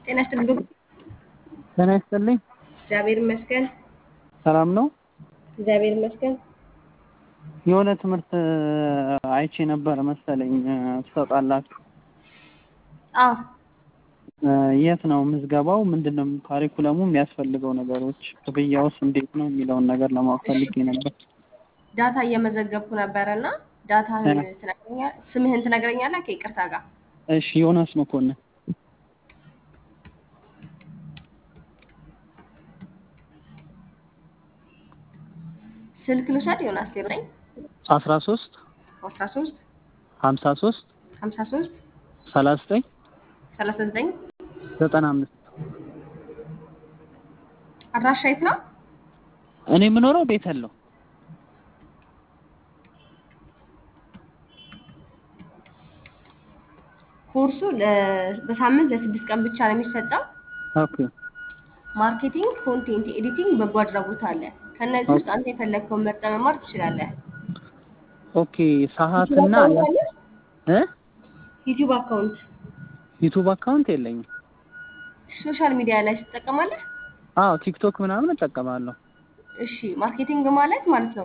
ጤና ይስጥልኝ። ጤና ይስጥልኝ። እግዚአብሔር ይመስገን። ሰላም ነው። እግዚአብሔር ይመስገን። የሆነ ትምህርት አይቼ ነበር መሰለኝ ትሰጣላችሁ። አዎ የት ነው ምዝገባው? ምንድን ነው ካሪኩለሙ? የሚያስፈልገው ነገሮች፣ ክፍያውስ እንዴት ነው የሚለውን ነገር ለማወቅ ፈልጌ ነበር። ዳታ እየመዘገብኩ ነበረ እና ዳታህን ትነግረኛለህ? ስምህን ትነግረኛለህ? ከይቅርታ ጋር እሺ፣ ዮናስ መኮንን ስልክ ልውሰድ። ዮናስ ዜሮ አስራ ሶስት አስራ ሶስት ሀምሳ ሶስት ሀምሳ ሶስት ሰላሳ ዘጠኝ ሰላሳ ዘጠኝ ዘጠና አምስት አድራሻ የት ነው? እኔ የምኖረው ቤተል ነው። ኮርሱ ለ- በሳምንት ለስድስት ቀን ብቻ ነው የሚሰጠው። ኦኬ ማርኬቲንግ፣ ኮንቴንት ኤዲቲንግ፣ በጎ አድራጎት አለ። ከእነዚህ ውስጥ አንተ የፈለግከውን መርጠህ መማር ትችላለህ። ኦኬ ሰዓትና እ ዩቲዩብ አካውንት፣ ዩቱብ አካውንት የለኝም። ሶሻል ሚዲያ ላይ ትጠቀማለህ? አዎ ቲክቶክ ምናምን እጠቀማለሁ። እሺ ማርኬቲንግ ማለት ማለት ነው